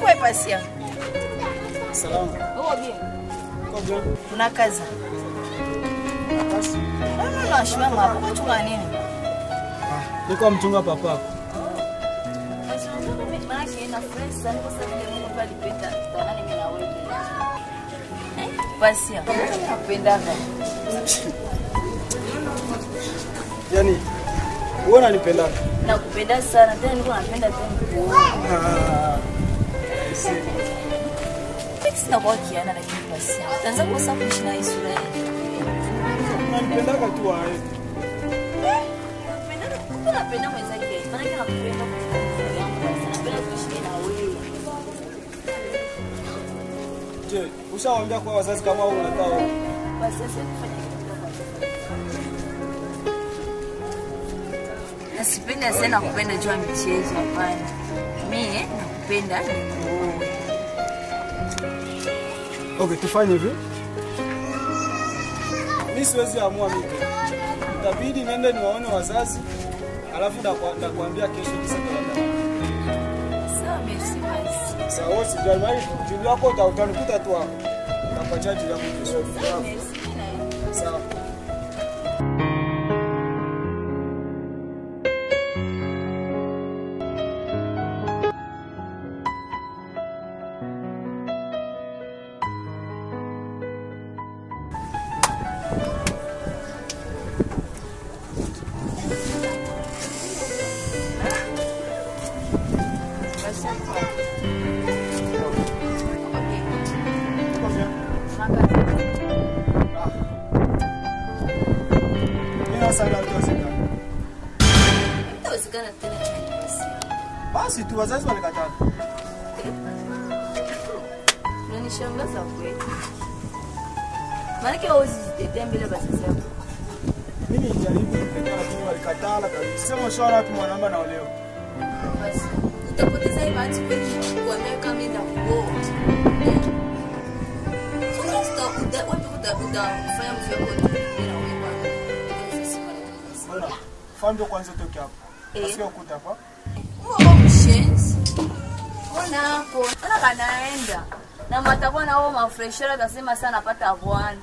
Uko pasia? Salama. Uko bien? Uko bien? Unakaza? Basi. No, no, no, shimama hapo. Unachunga nini? Ah, niko mchunga papa. Pasia. Nakupendaga. Yaani wewe unanipenda? Nakupenda sana. Tena niko napenda tena kuona. Ah. Sina kwa kiana lakini pasia. Tanza kosa kuishi na hii sura hii. Unanipendaga tu wewe. Napenda kumbe napenda mwenzake. Maana yake nakupenda kwa yangu. Napenda kuishi na wewe. Je, ushawaambia kwa wazazi kama wewe unataka Basi sasa kufanya kitu kama Nasipenda sana kupenda juu ya michezo hapana. Mimi nakupenda ni wewe. Okay, tufanye hivi. Mimi siwezi amua mimi. Itabidi niende niwaone wazazi. Alafu ndakwa- ndakwambia kesho kisa kalenda. Sawa, merci basi. Sawa, wewe sijali mali juu yako uta- utanikuta tu hapo. Nakupatia juu yako kesho. Merci na Sawa. basi. Okay. Uko bien? Makazi. Ah. Mimi nasanga utawezekana. Itawezekana tena tena basi. Basi tu wazazi walikataa. Unanishangaza kweli. Maanake hauwezi jitetea mbele ya wazazi wako. Mimi nilijaribu kukataa lakini walikataa kabisa. Sema ushaona wapi mwanamke anaolewa. Basi utapoteza hii bahati kweli kuambia kama mimi nakuoa. Sasa uta- uta- wapi uta- utafanya mtu wako na wewe bwana. Sisi bwana. Bwana, fahamu ndio kwanza utoke hapo. Eh. Nasikia ukuta hapa. Mungu mshenzi. Ona hapo. Ona kanaenda. Na matakuwa na wao mafreshera atasema sana pata bwana.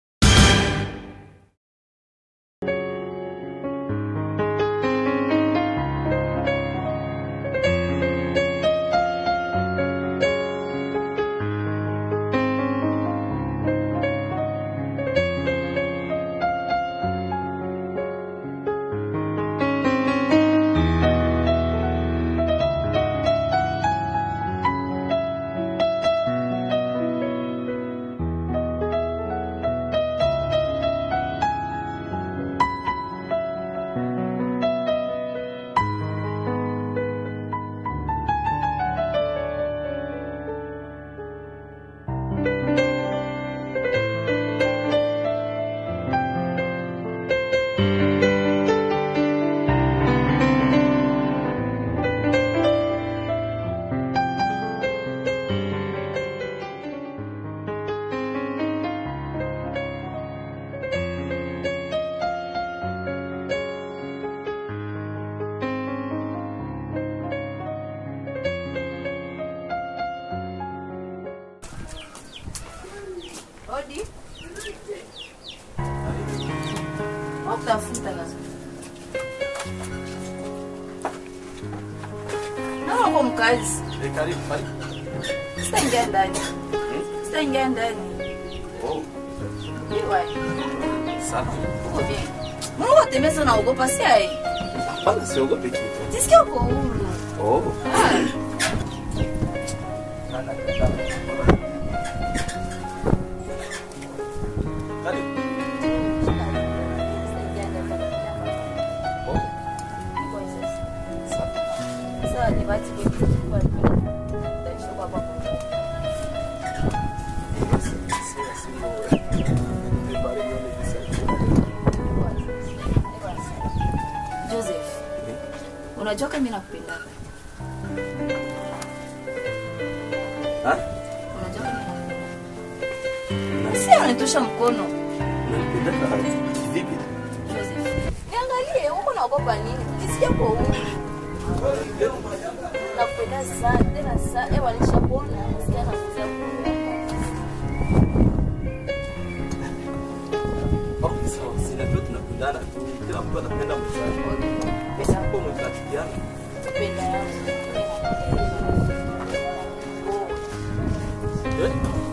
Odi. Wakutafuta sasa. Naona uko mkazi. Eh, karibu, karibu. Sitaingia ndani. Sitaingia ndani. Oh, Iwa. safi. Uko bien. Mungu tembeza unaogopa si ai. Hapana, siogopi kitu. Jisikia uko huru. Oh. Ah. Karibu. Sitaingia ndani. Oh, Iko sasa. safi. Sasa ni bahati kwetu kwa Taishi kwa baba. Sio, sio. Ni bari yone kisa. Joseph, unajua kama mimi nakupenda. Ha? Unajua kama mimi nakupenda. Si unatosha mkono. Unanipendaka kivipi? Joseph. Niangalie, uko naogopa nini? Kisikia kwa huru. Nakupenda sana, tena sana. Ewa nishakuwa kuona nasikia nakuza kuona. Okay, sawa. Si najua tunapendana tu. Kila mtu anapenda mwenzake. Usipo mkachukiana. Penda yangu. Eh?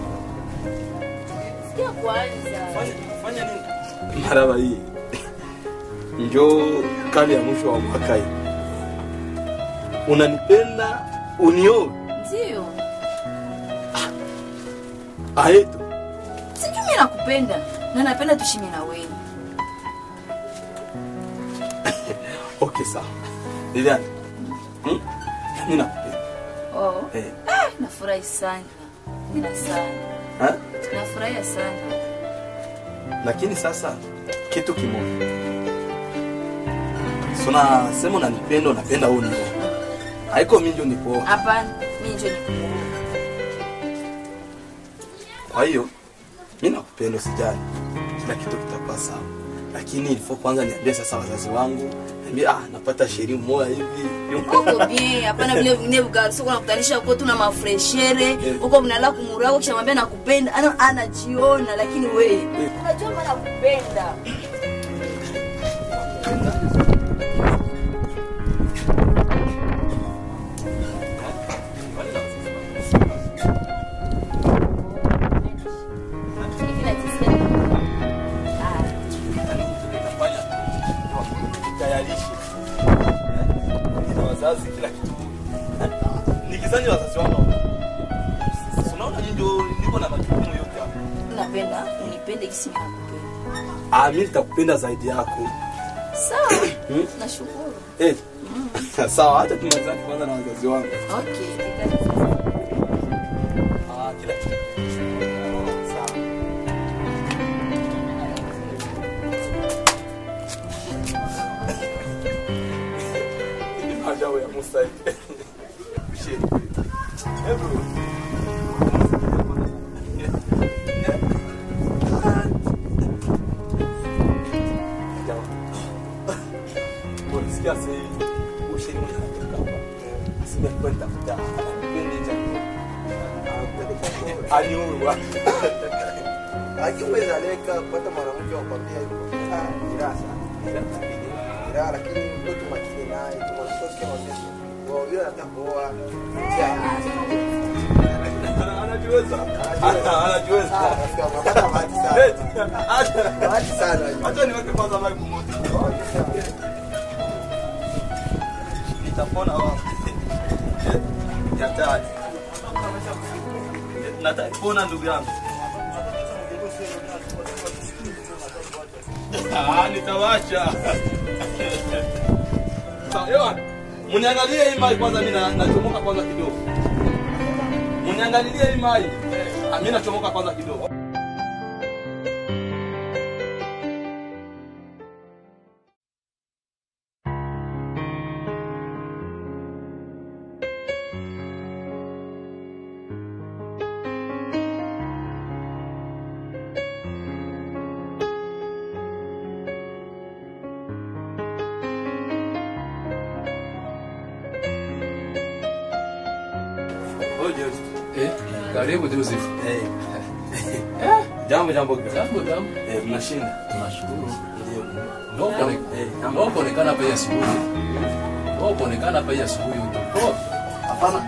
Sikia kwanza. Fanya fanya nini? Maraba hii. Njoo kali ya mwisho wa mwaka hii. Unanipenda unioe Ndio. aeto. Sijui mimi nakupenda na napenda tushime na wewe. Okay, sawa. Lilian. Hmm? Mimi nakupenda. Oh. Eh. Ah, nafurahi sana. Nina sana. Ha? Nafurahia sana. Lakini sasa kitu kimoja. Sona sema unanipenda unapenda wewe unioe. Haiko mimi ndio nikuoa. Hapana, mimi ndio nikuoa. Kwa hiyo mimi nakupenda usijali, kila kitu kitakuwa sawa, lakini ilifo kwanza niambie sasa wazazi wangu, niambie ah, napata sheri moja hivi Uko bien, hapana vile vingine vigarso kuna kutanisha huko tuna mafreshere huko mnala kumurako kisha mwambia nakupenda ana anajiona lakini wewe unajua maana nakupenda hivi najisikia ah tayarishe na wazazi kila kitu. Nikizani wazazi wangu Si unaona mimi ndio niko na majukumu yote hapa. unapenda unipende kisi mimi nakupenda Ah, mimi nitakupenda zaidi yako. sawa Hmm? nashukuru Eh. Sawa, hata tumalizane kwanza na wazazi wangu. okay tika sasa. Ah, kila kitu. Sawa. Ajabu ya Musa. Shit. Hey bro. Ajabu. Ulisikia sasa ushiri mwenye anatoka hapa. Sima kwenda kuta. Anapenda chakula. Aliua. akiweza leka kupata mwanamke wa kwambia hivyo ah, ni raha sana Ni raha lakini mtoto makini naye tumasoke wazee wao yule anataka kuoa Anajiweza. Anajiweza. Ah, rafiki yangu, unapata bahati sana bahati sana Acha niweke kwanza mic moja. Nitapona wapi? Ya tatu. Nataka kuona ndugu yangu. Ah, nitawasha. Sawa, ewa. Muniangalie hii mai kwanza mimi na- nachomoka kwanza kidogo. Muniangalilie hii mai. Ah, mimi nachomoka kwanza kidogo. Oje. Eh, karibu Joseph. Eh. Jambo jambo. Jambo jambo. Eh, mnashinda. Tunashukuru. Ndio. Ndio kuone- Eh, jambo. ndio kuonekana hapa hii asubuhi. Ndio kuonekana hapa hii asubuhi utokoa. Hapana.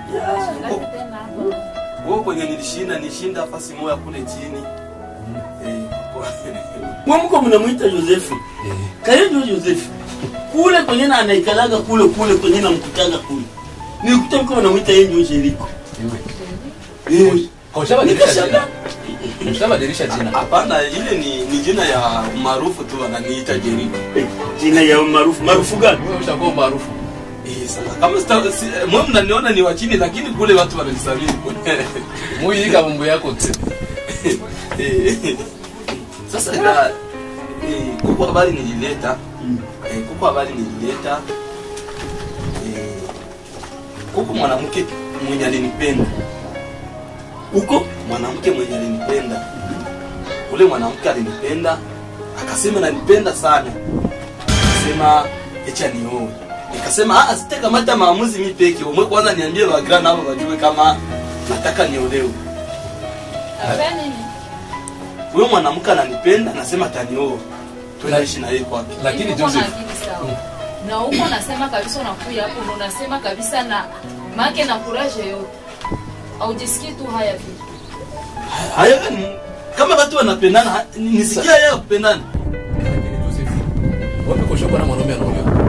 Wewe kwenye nilishinda nishinda fasi moja kule chini. Eh, kwa- mwamko mnamwita Josefu Eh, karibu Josefu kule kwenye na anaikalaga kule kule kwenye namkutaga kule nikuta mko mnamwita yeye ndio Jeriko iwe. Kwa sababu nikashanga dirisha. Kwa sababu dirisha jina. Hapana, ile ni, ni jina ya maarufu tu wananiita Jeriko. jina ya maarufu maarufu gani Wewe ushakuwa maarufu. Eh, sasa kama sita si, eh, mwe mnaniona ni wa chini lakini kule watu wananisabiri kule. Muiika mambo yako tu. Eh, Sasa ila eh, kuko habari nilileta. Eh, kuko habari nilileta. Eh, kuko mwanamke mwenye alinipenda. uko mwanamke mwenye alinipenda ule mwanamke alinipenda akasema nanipenda sana akasema echa nioe nikasema ah sitakamata maamuzi mi peke umwe kwanza niambie wagra nao wajue kama nataka niolewe Afanya nini? huyo mwanamke ananipenda nasema atanioa tunaishi na yeye kwake lakini Hivi uko na Joseph akili sawa. Na huko nasema kabisa unakuja hapo na unasema kabisa na make na courage yote. Aujisikii tu haya vitu. haya ni kama watu wanapendana ha- nisikia yeye kupendana lakini Joseph wapi kushoka na mwanaume anaolewa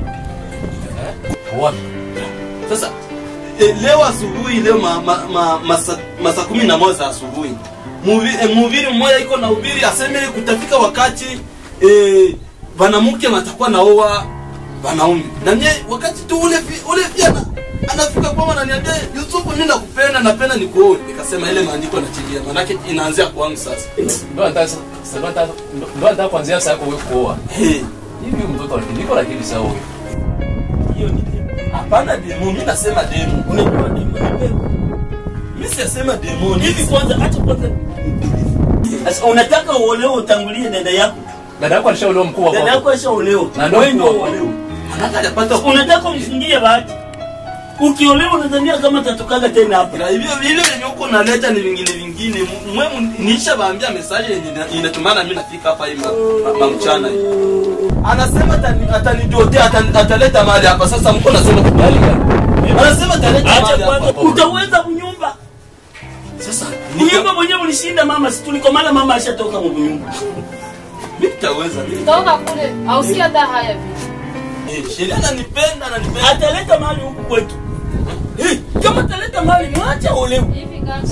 Eh? wapi sasa e, leo asubuhi leo ma, ma, ma, masa, masa kumi na moja asubuhi Muvi- e, mhubiri mmoja iko na ubiri aseme kutafika wakati e, wanamke watakuwa naoa wanaume na mie wakati tu ule fi- ule pia na, anafika kwa ananiambia Yusufu mimi nakupenda napenda nikuoe nikasema ile maandiko nachilia manake inaanzia kwangu sasa ndo anataka sasa ndo anataka ndo anataka kuanzia sasa yako wewe kuoa hey. hivi mtoto niko lakini sawa wewe hiyo ni demo. Hapana demo, mimi nasema demo. Unajua demo ni demo. Mimi siyasema demo. hivi kwanza acha kwanza Sasa unataka uolewe utangulie dada yako dada yako alishaolewa mkubwa dada yako ashaolewa Na ndio wewe ndio mkubwa. uolewe Manake hajapata unataka umfungie bahati ukiolewa unadhania kama tatokaga tena hapa Ila hivyo vile venye huko naleta ni vingine vingine. Mwe niisha baambia message yenye ina- inatumana mimi nafika hapa hii ma- ma- ma- mchana hii. Anasema atani- atanidotea atani- ataleta mali hapa sasa mko nasema kubali gani? Anasema ataleta acha mali kwanza hapa. utaweza kunyumba Sasa kunyumba mwenyewe ulishinda mama si tulikomala mama ashatoka mu nyumba mimi nitaweza mimi. Toka kule, ausikia hata haya vitu. Eh, Sheria ananipenda ananipenda. ataleta mali huku kwetu Eh, kama ataleta mali mwacha olewe Hivi kaka.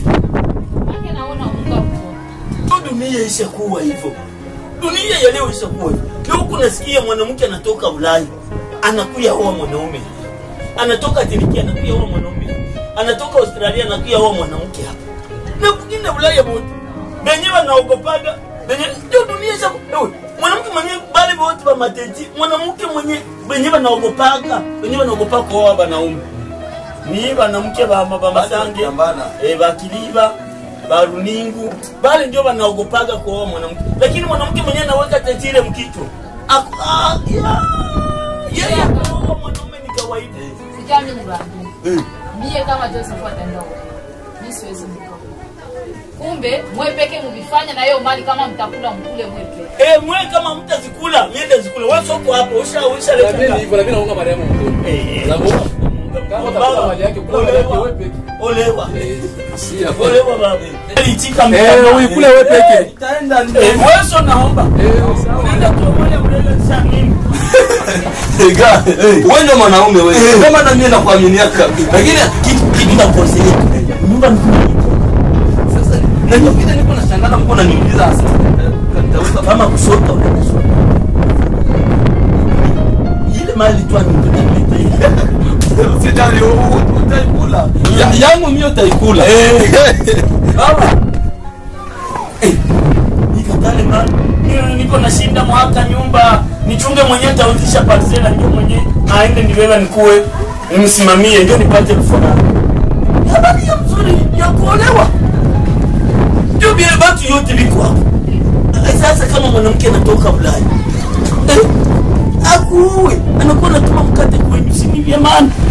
Make naona unga mkono. Ndio dunia ishakuwa hivyo dunia ya leo ishakuwa hivyo leo huku nasikia mwanamke anatoka ulaya anakuya oa mwanaume anatoka tiriki anakuya oa mwanaume anatoka australia anakuya oa mwanamke hapa na kwingine ulaya bote benye wanaogopaga benye ndio dunia ishakuwa Ewe, mwanamke mwenye bale bote ba mateti mwanamke mwenye benye wanaogopaga benye wanaogopa kuoa wanaume ni banamke ba ba masange Pambana. eh, bakiliba baruningu bale ndio wanaogopaga kuoa mwanamke lakini mwanamke mwenyewe anaweka tetire mkichwa Aku- ah, ya- yeye kuoa mwanaume ni kawaida Sikia mimi niwaambie. Mie kama Joseph ataenda huko. Mimi siwezi mkoa. Kumbe mwe peke mvifanya na hiyo mali kama mtakula mkule mwe peke. eh mwe kama mtazikula miende zikule wewe soko hapo usha usha na mimi leta hivyo na mimi naunga Mariamu mkono Eh, na mbona kama utakuwa mali yake kula mali yake wewe peke olewa eh si hapo olewa baba alitika eh uikule wewe peke Nitaenda eh wewe sio naomba eh sawa unaenda tuombe mbele sana mimi Ega, wewe ndio mwanaume wewe. Ndio maana mimi nakuaminiaka. Lakini kitu kitu na kosea nyumba ni sasa na ndio kile niko nashangaa mko naniuliza sasa. Nitaweza kama kusota unaenda sota ile mali tu anipeleka Sijali utaikula. Ya- Yangu mimi utaikula. baba eh, nikatale mali Mimi niko nashinda mwaka nyumba nichunge mwenyewe tauzisha parsela ndio mwenyewe aende nibeba nikuwe nimsimamie ndio nipate furaha habari ya mzuri ya kuolewa ndio vile watu yote viko hapo sasa kama mwanamke anatoka Ulaya eh, akuue anakuwa anatuma mkate kwenyu si ni vya maana